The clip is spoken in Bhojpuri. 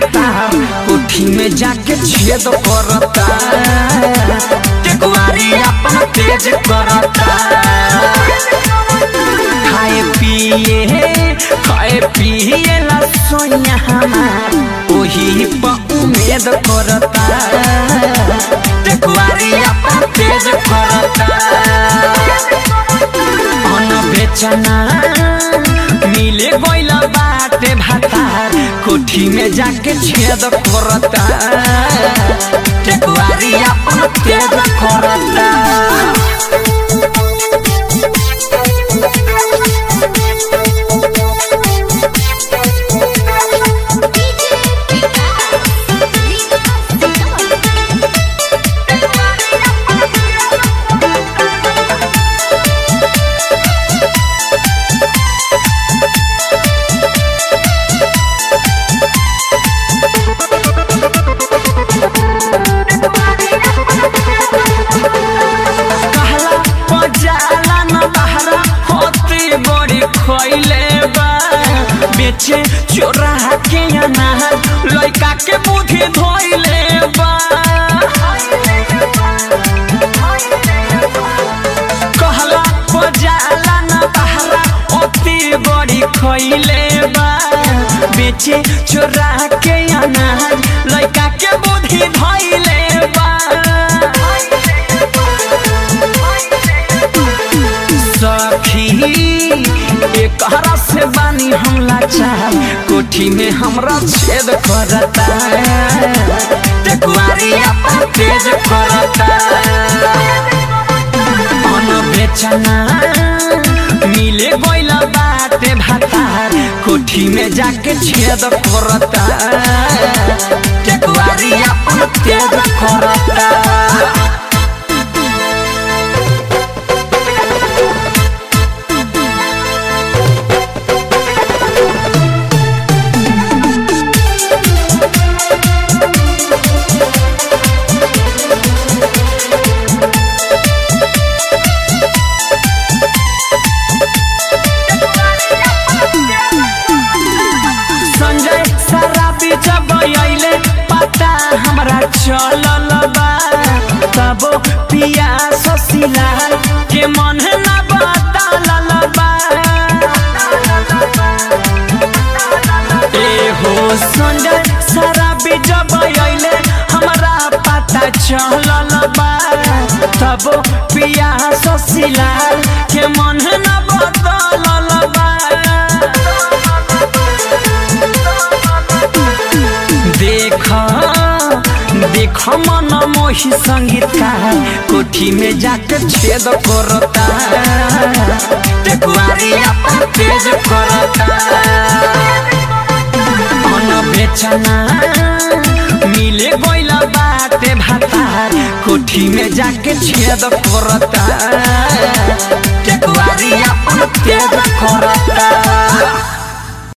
भातार कोठी में जाके छेद करता टेकुआरी अपन तेज करता खाए पिए खाए पिए ला सोया हमार ओही पर उम्मीद करता टेकुआरी अपन तेज करता अन बेचना मिले गइल बाटे भातार कोठी में जाके छेद करता टेकुआरी अपन तेज करता कहला पजाला न बहरा होती बड़ी खइले बा बेचे चोरा के अनार लइका के बुद्धि धोइले बा कहला पजाला न बहरा होती बड़ी खइले बा बेचे चोरा के अनार लइका के बुद्धि धोइले बा सखी एकरा से बानी हम लाचार कोठी में हमरा छेद करता टेकुआरी अपन तेज करता अन बेचना मिले गइल बाटे भातार कोठी में जाके छेद करता टेकुआरी अपन तेज करता संजय शराबी जब अइले पता हमरा चलल बा तब पिया ससिलाल के मन न बतालल बा ए हो संजय शराबी जब अइले हमरा पता चलल बा तब पिया ससिलाल के मन न बतालल बा देख देख मन मोही संगीतकार कोठी में जाके छेद करता टेकुआरी अपन तेज करता मन बेचना मिले गइल बाटे भातार कोठी में जाके छेद करता टेकुआरी अपन तेज करता